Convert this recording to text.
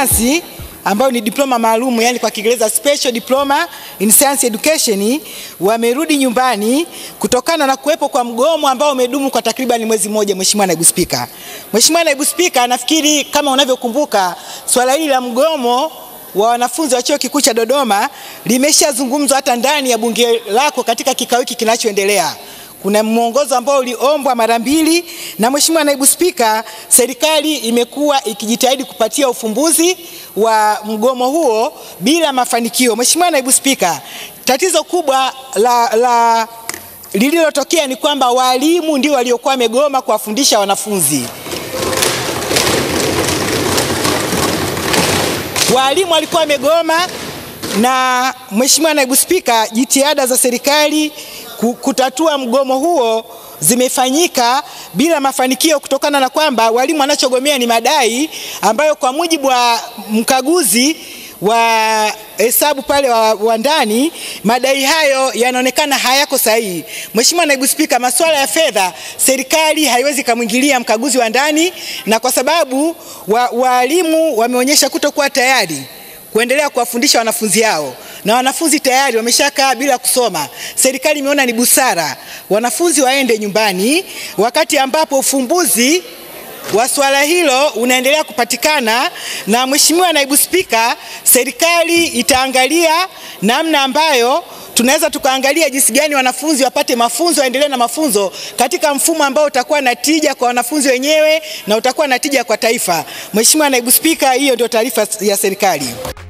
sayansi ambayo ni diploma maalum, yani kwa Kiingereza special diploma in science education, wamerudi nyumbani kutokana na kuwepo kwa mgomo ambao umedumu kwa takriban mwezi mmoja. Mheshimiwa Naibu Spika, Mheshimiwa Naibu Spika, nafikiri kama unavyokumbuka swala hili la mgomo wa wanafunzi wa Chuo Kikuu cha Dodoma limeshazungumzwa hata ndani ya bunge lako katika kikao hiki kinachoendelea. Kuna mwongozo ambao uliombwa mara mbili, na Mheshimiwa Naibu Spika, serikali imekuwa ikijitahidi kupatia ufumbuzi wa mgomo huo bila mafanikio. Mheshimiwa Naibu Spika, tatizo kubwa la, la lililotokea ni kwamba walimu ndio waliokuwa wamegoma kuwafundisha wanafunzi. Walimu walikuwa wamegoma na Mheshimiwa Naibu Spika, jitihada za serikali kutatua mgomo huo zimefanyika bila mafanikio kutokana na kwamba walimu wanachogomea ni madai ambayo kwa mujibu wa mkaguzi wa hesabu pale wa, wa ndani madai hayo yanaonekana hayako sahihi. Mheshimiwa Naibu Spika, masuala ya fedha serikali haiwezi kumwingilia mkaguzi wa ndani, na kwa sababu walimu wa wameonyesha kutokuwa tayari kuendelea kuwafundisha wanafunzi hao na wanafunzi tayari wameshakaa bila kusoma. Serikali imeona ni busara wanafunzi waende nyumbani, wakati ambapo ufumbuzi wa swala hilo unaendelea kupatikana. Na Mheshimiwa Naibu Spika, serikali itaangalia namna ambayo tunaweza tukaangalia jinsi gani wanafunzi wapate mafunzo, waendelee na mafunzo katika mfumo ambao utakuwa na tija kwa wanafunzi wenyewe na utakuwa na tija kwa taifa. Mheshimiwa Naibu Spika, hiyo ndio taarifa ya serikali.